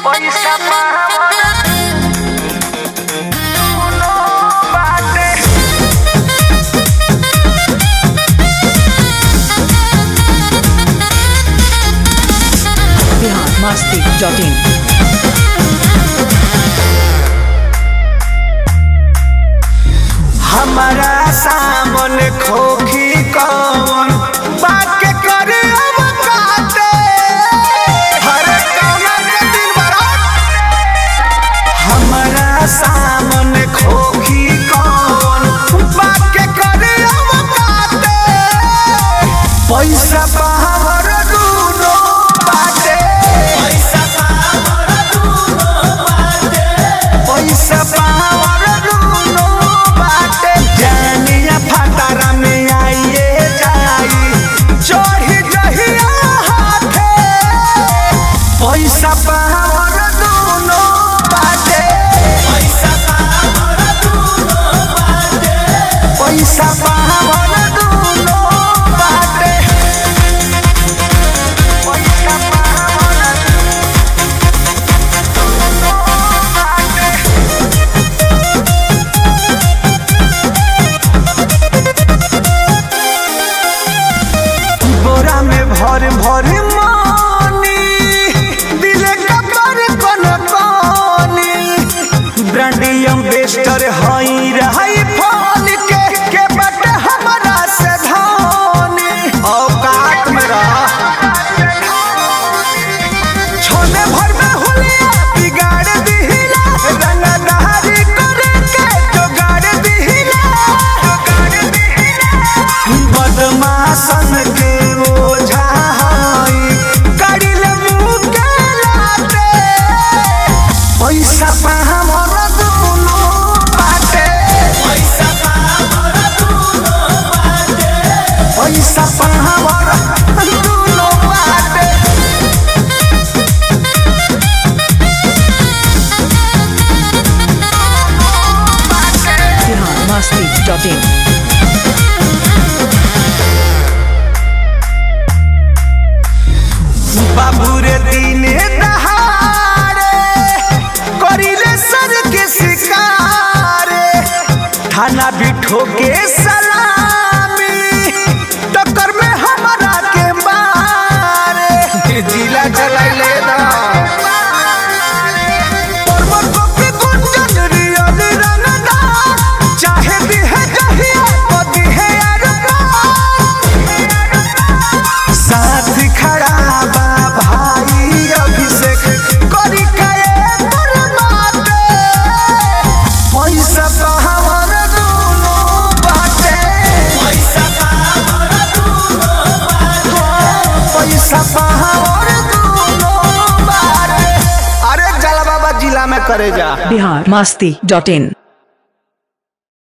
पैसा पावना दुनो बाटे बिहार मस्ती डॉट इन हमारा सामन खोखी कौन बात के करे अब काटे हर कौना के दिन बरात हमारा सामन खोखी कौन बात के करे अब काटे पैसा पावर दूनो बाटे पैसा पावर दूनो बाटे पैसा पावर दूनो बाटे जानिया फटारा में आइए जाई चढ़ी जहिया हाथे पैसा पावर दूनो बाटे पैसा पावर दूनो बाटे पैसा पावर दूनो बाटे पैसा पावर दूनो बाटे बोरा में भर भर मानी दिले कपर कोन कोनी ब्रांडियम बेस्टर हई रही फोन के के बट हमरा से धोनी औकात में रह छोले भर में हुलिया बिगाड़ दिहिला रंगदारी करे के जोगाड़ दिहिला जोगाड़ दिहिला बदमाशन के ओझा हई कड़िल मुँह के लाते पैसा पाहमर दुनो बाटे पैसा पाहमर दुनो बाटे पैसा पाहमर दुनो बाटे बिहार मस्ती डॉट इन बाबू रे दिने दहाड़े करिले सर के शिकारे थाना बिठो के सलामी टक्कर में हमारा के मारे जिला चलाइले ना पर्वत को भी गुंजन रियल रंगना चाहे भी है जहिया पति है साथ खड़ा बा भाई अभिषेक करी काए परमाते पैसा पावर दूनो बाटे पैसा पावर दूनो बाटे पैसा पावर दूनो बाटे अरे जला बाबा जिला में करे जा बिहार मस्ती डॉट इन